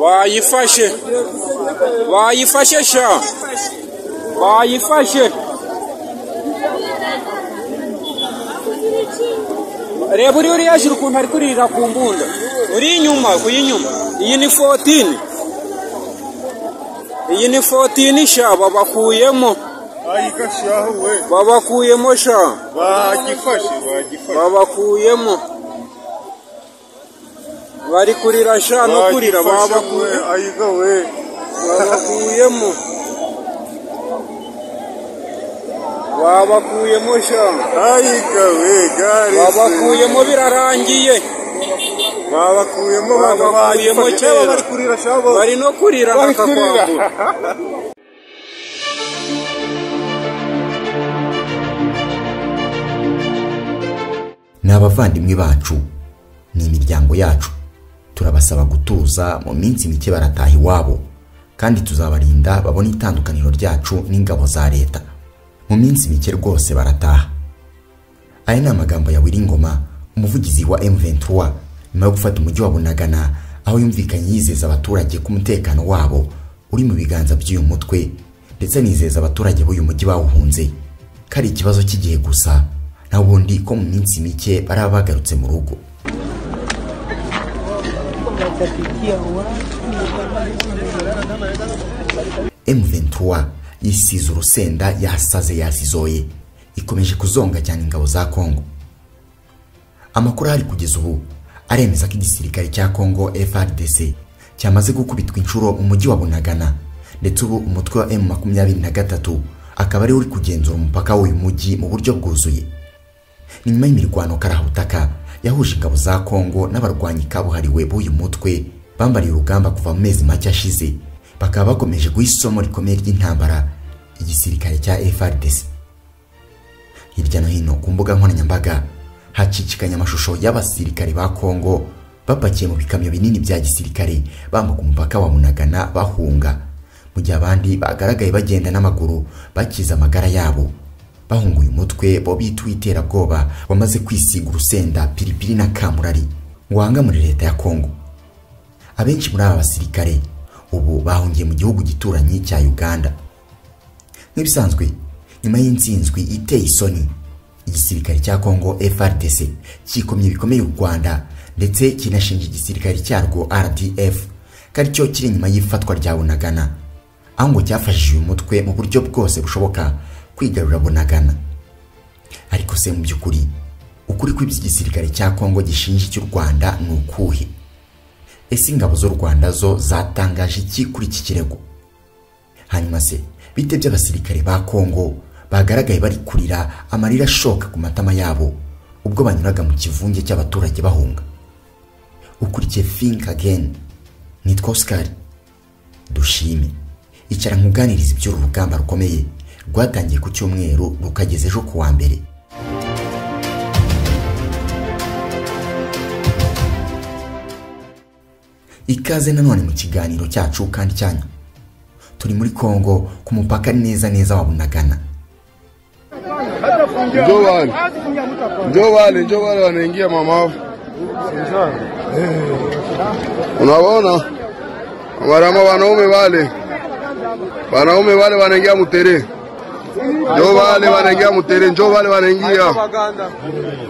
bayifashe bayifashe sha bayifashe reba uri uriya hejuru ukuntu ari kuririra ku mbunda uri inyuma uri inyuma iyi ni fotini iyi ni fotini sha babakuyemo bayifashe aho we babakuyemo sha bagifashe bagifashe babakuyemo bari kurira sha no kurira babakuye we ayiga we babakuyemo babakuyemo sha ayiga we gare babakuyemo birarangiye babakuyemo abantu Babakuyemo bagifashe kera. Reba bari kurira shabo bari no kurira bari kurira bakakwambura ni abavandimwe bacu ni imiryango yacu turabasaba gutuza mu minsi mike barataha iwabo kandi tuzabarinda babone itandukaniro ryacu n'ingabo za leta mu minsi mike rwose barataha aya ni amagambo ya Wiringoma umuvugizi wa M23 nyuma yo gufata umujyi wa Bunagana aho yumvikanye yizeza abaturage ko umutekano wabo uri mu biganza by'uyu mutwe ndetse anizeza abaturage b'uyu mujyi bawuhunze ko ari ikibazo cy'igihe gusa na ubundi ko mu minsi mike baraba bagarutse mu rugo M23 yisize urusenda yasaze yasizoye ikomeje kuzonga cyane ingabo za Kongo amakuru ahari kugeza ubu aremeza ko igisirikare cya Kongo FARDC cyamaze gukubitwa inshuro mu mujyi wa Bunagana ndetse ubu umutwe wa M23 akaba ari uri kugenzura umupaka w'uyu mujyi mu buryo bwuzuye ni nyuma y'imirwano karahutaka yahuje ingabo za Kongo n'abarwanyi kabuhariwe b'uyu mutwe bambariye urugamba kuva mu mezi make ashize bakaba bakomeje guha isomo rikomeye ry'intambara igisirikare cya FARDC hirya no hino ku mbuga nkoranyambaga hacicikanye amashusho y'abasirikare ba Kongo bapakiye mu bikamyo binini bya gisirikare bambuka umupaka wa Munagana bahunga mu gihe abandi bagaragaye bagenda n'amaguru bakiza amagara yabo bahunguye umutwe bo bita uw'iterabwoba wamaze kwisiga urusenda piripiri na kamurari wanga muri leta ya Kongo abenshi muri aba basirikare ubu bahungiye mu gihugu gituranyi cya Uganda nk'ibisanzwe nyuma y'insinzwi iteye isoni igisirikare cya Kongo FRDC cyikomye bikomeye u Rwanda ndetse kinashinja igisirikare cyarwo RDF ko aricyo kiri inyuma y'ifatwa rya Bunagana aho ngo cyafashije uyu mutwe mu buryo bwose bushoboka kwigarura Bunagana ariko se mu by'ukuri ukuri kw'ibyo igisirikare cya Kongo gishinja icy'u Rwanda ni ukuhe ese ingabo z'u Rwanda zo zatangaje iki kuri iki kirego hanyuma se bite by'abasirikare ba Kongo bagaragaye bari kurira amarira ashoka ku matama yabo ubwo banyuraga mu kivunge cy'abaturage bahunga ukurikiye Think Again nitwa Oscar dushime icara nkuganiriza iby'uru rugamba rukomeye rwatangiye ku cyumweru rukageza ejo ku wa mbere ikaze nanone mu kiganiro cyacu kandi cyanyu turi muri Kongo ku mupaka neza neza wa Bunagana Njo wale njo wale njo wale wanaingia mama, unawaona marama wanaume wale wanaume wale wanaingia mutere, njo wale wanaingia mutere, njo wale wanaingia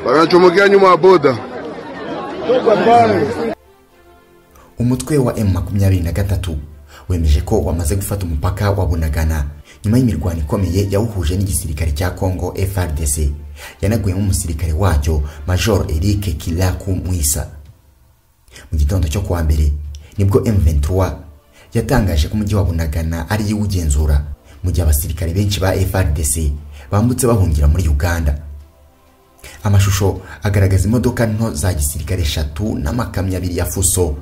wanachomokea nyuma ya boda. umutwe wa M23 wemeje ko wamaze gufata umupaka wa Bunagana nyuma y'imirwano ikomeye yawuhuje n'igisirikare cya Kongo FRDC yanaguyemo umusirikare wacyo Major Eric Kilaku Mwisa mu gitondo cyo kuwa mbere nibwo M23 yatangaje ko umujyi wa Bunagana ari iwugenzura mu gihe abasirikare benshi ba FRDC bambutse bahungira muri Uganda amashusho agaragaza imodoka nto za gisirikare eshatu n'amakamyo abiri ya fuso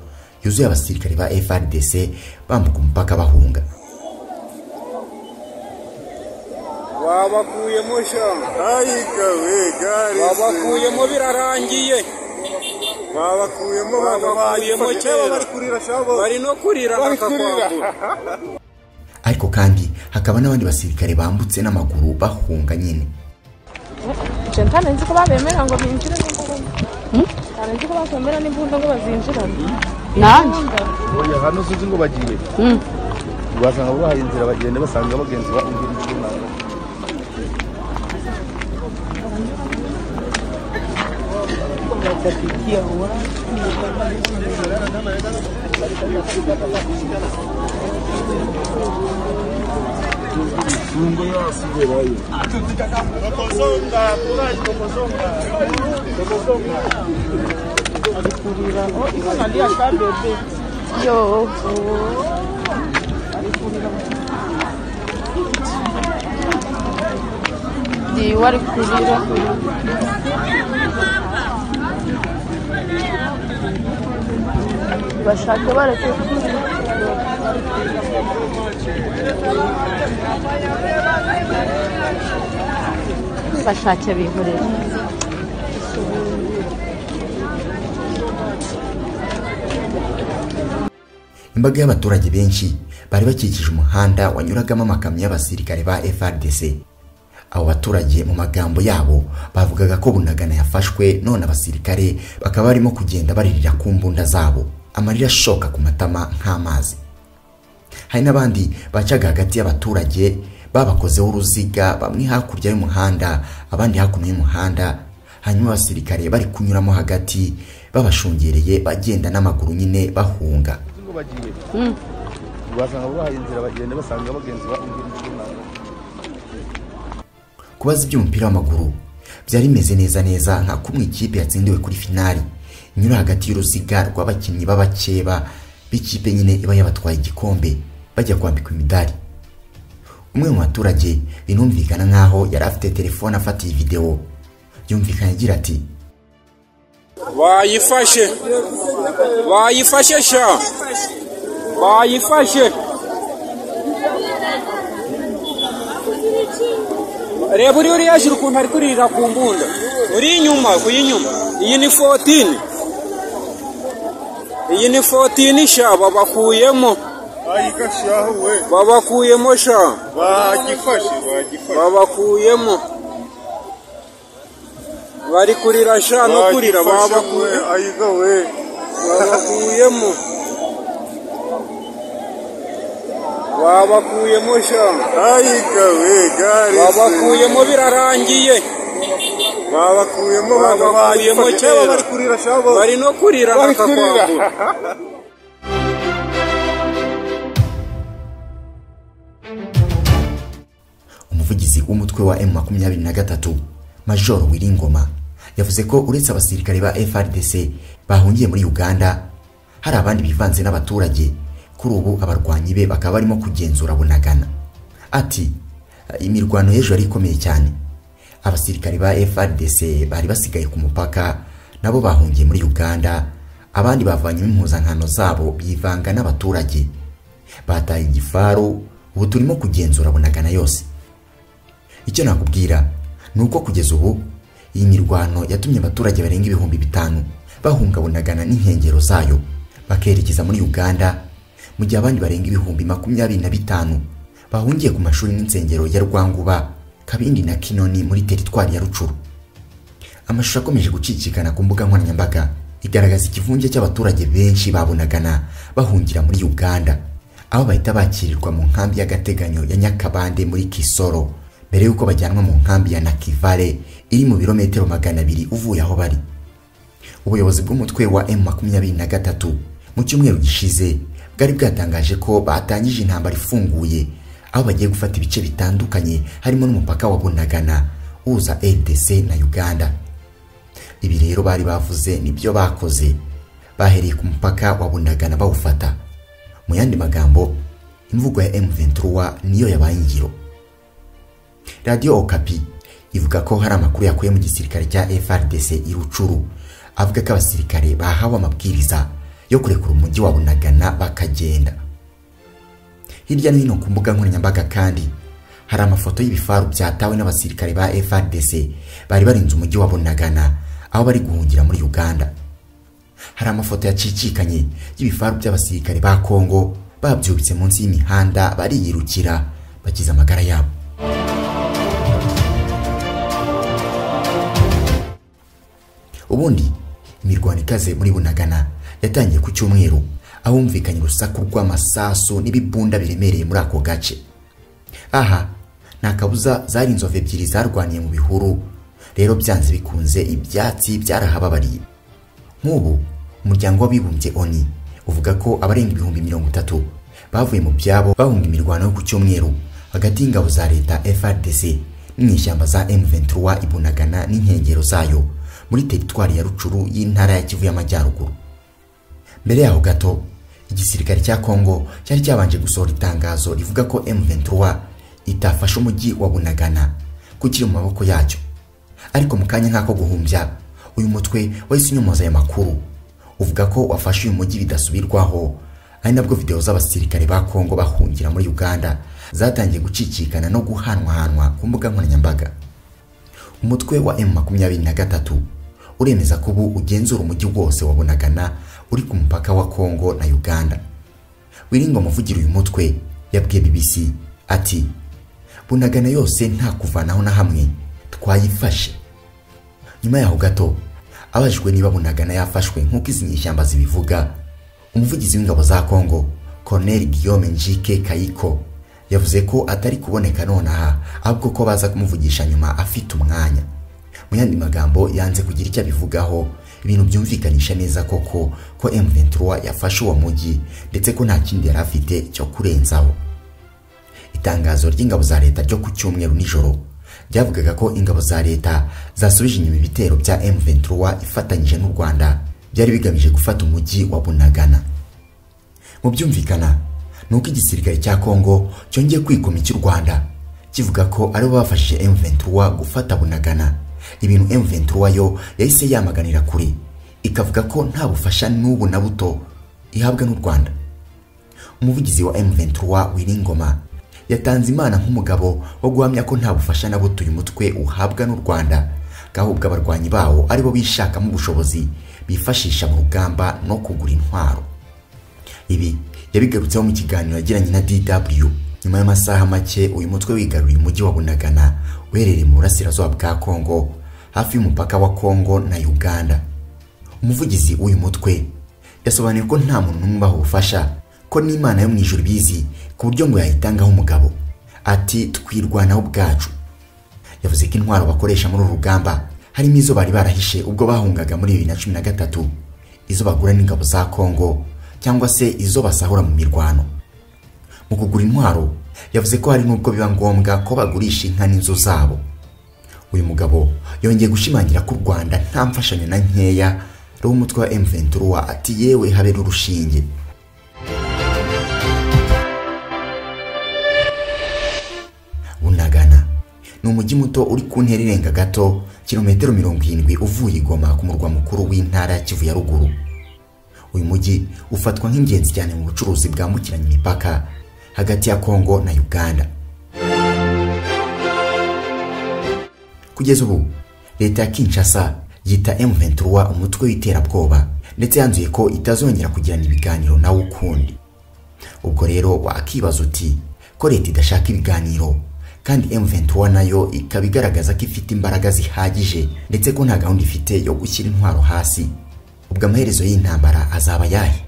yuzuye abasirikare ba FRDC bambuka umupaka bahunga babakuyemo sha Ayiga we gare babakuyemo birarangiye babakuyemo Babakuyemo kera. bari kurira shabo bari no kurira Bari kurira. bakakwambura ariko kandi hakaba n'abandi basirikare bambutse n'amaguru bahunga nyine Jentane nzi ko babemera ngo binjire n'imbunda. Ntabwo nzi ko bakwemera n'imbunda ngo bazinjirane. nanjye oya hano sinzi ngo bagiye wasanga babahaye inzira bagenda basanga bagenzi baumvira icyunamo yo ndiwe ari kurira bashake bareke kurira bashake bihorere imbaga y'abaturage benshi bari bakikije umuhanda wanyuragamo amakamyo y'abasirikare ba FRDC abo baturage mu magambo yabo bavugaga ko bunagana yafashwe none abasirikare bakaba barimo kugenda baririra ku mbunda zabo amarira ashoka ku matama nk'amazi hari n'abandi bacaga hagati y'abaturage babakozeho uruziga bamwe hakurya y'umuhanda abandi hakuno y'umuhanda hanyuma abasirikare bari kunyuramo hagati babashungereye bagenda n'amaguru nyine bahunga sinzi ngo bagiye wasanga babahaye inzira bagenda basanga bagenzi baumvira icyunamo kubaza iby'umupira w'amaguru byari bimeze neza neza nka kumwe ikipe yatsindiwe kuri finali inyura hagati y'uruziga rw'abakinnyi b'abakeba b'ikipe nyine iba yabatwaye igikombe bajya kwambikwa imidari umwe mu baturage binumvikana nk'aho yari afite telefone afatiye videwo yumvikana agira ati bayifashe bayifashe sha bayifashe reba uriya uriya juru ukuntu ari kuririra ku mbunda uri inyuma ku y'inyuma iyi ni fotini iyi ni fotini sha babakuyemo ayigashyaho we babakuyemo sha bagifashe bagifashe babakuyemo bari kurira sha no kurira babakuye ayiga we babakuyemo babakuyemo sha ayiga we gare babakuyemo birarangiye babakuyemo abantu Babakuyemo bayifashe. kera. Reba bari kurira shabo bari no kurira Bari kurira. bakakwambura umuvugizi w'umutwe wa M23 Major Wiringoma yavuze ko uretse abasirikare ba FRDC bahungiye muri Uganda hari abandi bivanze n'abaturage kuri ubu abarwanyi be bakaba barimo kugenzura bunagana ati imirwano y'ejo yari ikomeye cyane abasirikare ba FRDC bari basigaye ku mupaka nabo bahungiye muri Uganda abandi bavanyemo impuzankano zabo bivanga n'abaturage bataye igifaru ubu turimo kugenzura bunagana yose icyo nakubwira ni uko kugeza ubu iyi mirwano yatumye abaturage barenga ibihumbi bitanu bahungabunagana n'inkengero zayo bakerekeza muri uganda mu gihe abandi barenga ibihumbi makumyabiri na bitanu bahungiye ku mashuri n'insengero ya rwanguba kabindi na kinoni muri teritwari ya rucuru amashusho akomeje gucicikana ku mbuga nkoranyambaga igaragaza ikivunge cy'abaturage benshi babonagana bahungira muri uganda aho bahita bakirirwa mu nkambi y'agateganyo ya nyakabande muri kisoro mbere y'uko bajyanwa mu nkambi ya nakivale iri mu birometero magana abiri uvuye aho bari ubuyobozi bw'umutwe wa M23 mu cyumweru gishize bwari bwatangaje ko batangije intambara ifunguye aho bagiye gufata ibice bitandukanye harimo n'umupaka wa Bunagana uhuza RDC na Uganda ibi rero bari bavuze nibyo bakoze bahereye ku mupaka wa Bunagana bawufata mu yandi magambo imvugo ya M23 niyo yabaye ingiro Radio Okapi ivuga ko hari amakuru yakuye mu gisirikare cya FRDC irucuru avuga ko abasirikare bahawe amabwiriza yo kurekura umujyi wa Bunagana bakagenda hirya no hino ku mbuga nkoranyambaga kandi hari amafoto y'ibifaru byatawe n'abasirikare ba FRDC bari barinze umujyi wa Bunagana aho bari guhungira muri Uganda hari amafoto yacicikanye y'ibifaru by'abasirikare ba Kongo babyubitse munsi y'imihanda bariyirukira bakiza amagara yabo ubundi imirwano ikaze muri bunagana yatangiye ku cyumweru ahumvikanye urusaku rw'amasasu n'ibibunda biremereye muri ako gace aha nta kabuza zari inzovu ebyiri zarwaniye mu bihuru rero byanze bikunze ibyatsi byarahababariye nk'ubu umuryango w'abibumbye oni uvuga ko abarenga ibihumbi mirongo itatu bavuye mu byabo bahunga imirwano yo ku cyumweru hagati y'ingabo za leta frdc n'inyeshyamba za m23 ibunagana n'inkengero zayo muri teritwari ya rucuru y'intara ya kivu y'amajyaruguru mbere yaho gato igisirikare cya kongo cyari cyabanje gusohora itangazo rivuga ko M23 itafashe umujyi wa Bunagana ko ukiri mu maboko yacyo ariko mu kanya nk'ako guhumbya uyu mutwe wahise unyomoza aya makuru uvuga ko wafashe uyu mujyi bidasubirwaho ari nabwo video z'abasirikare ba Kongo bahungira muri Uganda zatangiye gucicikana no guhanwahanwa ku mbuga nkoranyambaga umutwe wa M23 uremeza ko ubu ugenzura umujyi wose wa Bunagana uri ku mupaka wa Kongo na Uganda wiringo muvugira uyu mutwe yabwiye BBC ati Bunagana yose nta kuvanaho na hamwe twayifashe nyuma yaho gato abajijwe niba Bunagana yafashwe nk'uko izi nyishyamba zibivuga umuvugizi w'ingabo za Kongo Colonel Guillaume Njike Kayiko yavuze ko atari kuboneka nonaha ahubwo ko baza kumuvugisha nyuma afite umwanya mu yandi magambo yanze kugira icyo abivugaho ibintu byumvikanisha neza koko ko M23 yafashe uwo mujyi ndetse ko nta kindi yari afite cyo kurenzaho itangazo ry'ingabo za leta ryo ku cyumweru nijoro ryavugaga ko ingabo za leta zasubije inyuma ibitero bya M23 ifatanyije n'u Rwanda byari bigamije gufata umujyi wa Bunagana mu byumvikana nuko igisirikare cya Kongo cyongeye kwigomwa icy'u Rwanda kivuga ko ari bo bafashije M23 gufata Bunagana ibintu M23 yo yahise yamaganira kuri ikavuga ko nta bufasha n'ubu na buto ihabwa n'u Rwanda umuvugizi wa M23 Wiringoma yatanze imana nk'umugabo wo guhamya ko nta bufasha na buto uyu mutwe uhabwa n'u Rwanda kahubwo abarwanyi bawo aribo bishakamo ubushobozi bifashisha mu rugamba no kugura intwaro ibi yabigarutseho mu kiganiro yagiranye na DW nyuma y'amasaha make uyu mutwe wigaruriye umujyi wa Bunagana uherereye mu burasirazuba bwa Kongo hafi y'umupaka wa Kongo na Uganda umuvugizi w'uyu mutwe yasobanuye ko nta muntu n'umwe ubaha ubufasha ko n'Imana yo mu ijuru ibizi ku buryo ngo yayitangaho umugabo ati twirwanaho ubwacu yavuze ko intwaro bakoresha muri uru rugamba harimo izo bari barahishe ubwo bahungaga muri bibiri na cumi na gatatu izo bagura n'ingabo za Kongo cyangwa se izo basahura mu mirwano mu kugura intwaro yavuze ko hari n'ubwo biba ngombwa ko bagurisha inka n'inzu zabo uyu mugabo yongeye gushimangira ko u rwanda nta mfashanyo na nkeya rumutwe wa M23 ati yewe habe n'urushinge bunagana ni umujyi muto uri ku ntera irenga gato kilometero mirongo irindwi uvuye i goma ku murwa mukuru w'intara ya kivu ya ruguru uyu mujyi ufatwa nk'ingenzi cyane mu bucuruzi bwambukiranya imipaka hagati ya Kongo na Uganda. Kugeza ubu leta ya Kinshasa yita M23 umutwe w'iterabwoba ndetse yanzuye ko itazongera kugirana ibiganiro nawo ukundi. Ubwo rero wakibaza uti ko leta idashaka ibiganiro kandi M23 nayo ikaba igaragaza ko ifite imbaraga zihagije ndetse ko nta gahunda ifite yo gushyira intwaro hasi. Ubwo amaherezo y'intambara azaba yahe?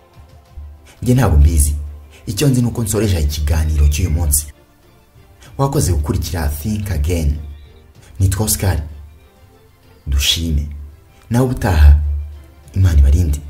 Njye ntabwo mbizi. icyo nzi nuko nsoreje ikiganiro cy'uyu munsi wakoze gukurikira think again nitwa Oscar dushime nawe ubutaha imana ibarinde